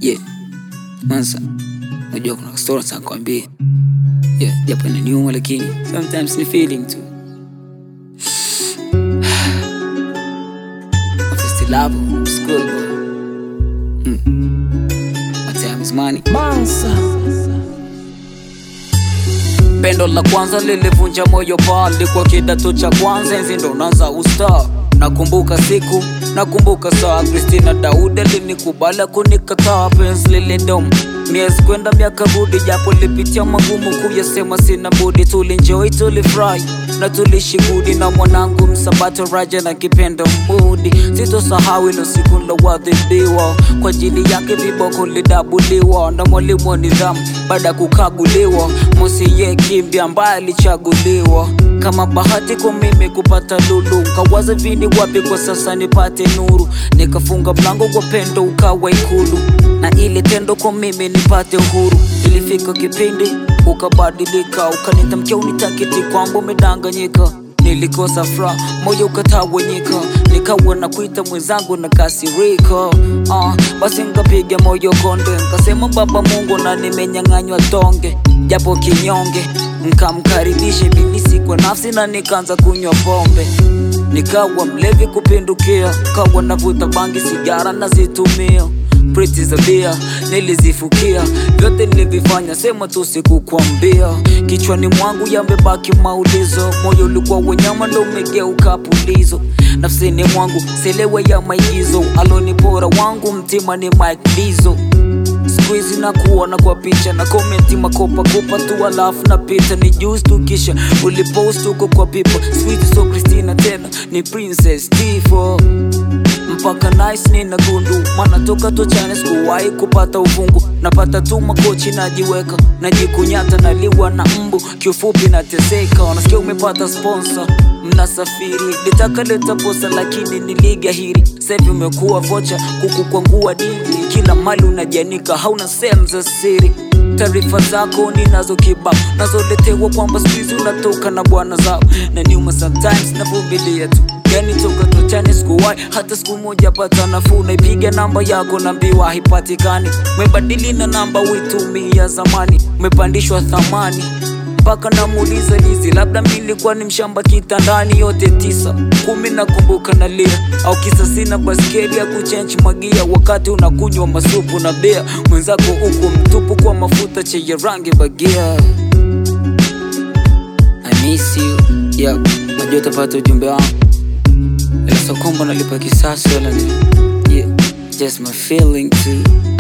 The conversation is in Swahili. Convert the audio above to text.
Yeah. Kwanza najua kuna story za kuambia. Yeah, japo inaniuma lakini sometimes ni feeling tu. First love, school boy. Mm. My time is money. Pendo la kwanza lilivunja moyo pale kwa kidato cha kwanza, enzi ndo naanza usta. Nakumbuka siku, nakumbuka saa, Christina Daudi alinikubali kunikataa, penzi lilidom miezi kwenda miaka rudi, japo lipitia magumu kuyasema, sina budi. Tulinjoi, tulifurahi na tulishigudi na mwanangu Msabato Raja na kipendo Mudi. Sitosahau ilo siku nilowadhibiwa kwa ajili yake, viboko lidabuliwa na mwalimu wa nidhamu baada ya kukaguliwa. Mosiye Kimbi ambaye alichaguliwa kama bahati kwa mimi kupata lulu, kawaza vini wapi kwa sasa nipate nuru, nikafunga mlango kwa pendo ukawa ikulu, na ile tendo kwa mimi nipate uhuru. Ilifika kipindi ukabadilika, ukanitamkia unitakiti kwamba umedanganyika Nilikosa furaha, moyo ukatawanyika, nikawa na kuita mwenzangu na kasirika. Uh, basi nkapiga moyo konde, nkasema Baba Mungu na nimenyang'anywa tonge, japo kinyonge, nkamkaribisha ibilisi kwa nafsi na nikaanza kunywa pombe, nikawa mlevi kupindukia, kawa navuta bangi, sigara nazitumia Priti za bia nilizifukia, vyote nilivifanya, sema tu sikukwambia. Kichwani mwangu yamebaki maulizo, moyo ulikuwa wenyama ndo umegeuka pulizo. Nafsini mwangu selewe ya maigizo, alonipora wangu mtima ni Mike Dizo. Siku hizi na kuona kwa picha na komenti makopa kopa tu, alafu napita ni juice tu, kisha ulipost uko kwa pipa. Sweet so Christina tena ni Princess Tifo mpaka nice nina gundu mana toka tochane sikuwahi kupata uvungu napata tu makochi najiweka najikunyata naliwa na mbu kiufupi nateseka wanasikia umepata sponsor mnasafiri litaka leta posa lakini niligahiri sevi umekuwa vocha kukukwangua dili kila mali unajanika hauna sehemu za siri taarifa zako ninazo kibao nazoletewa kwamba skuizi unatoka na bwana zao na nyuma sometimes navumilia tu yani toka tochani sikuwai hata siku moja pata nafuu naipiga namba yako nambiwa haipatikani mebadili na namba uitumia zamani umepandishwa thamani mpaka namuuliza lizi labda milikuwa ni mshamba kitandani yote tisa kumi nakumbuka nalia au kisa sina baskeli ya kuchenji magia wakati unakunywa masupu na bea mwenzako huku mtupu kwa mafuta chenye rangi bagia I miss you yeah, najua utapata ujumbe wangu ila so kwamba nalipa kisasi wala ni yeah, just my feeling too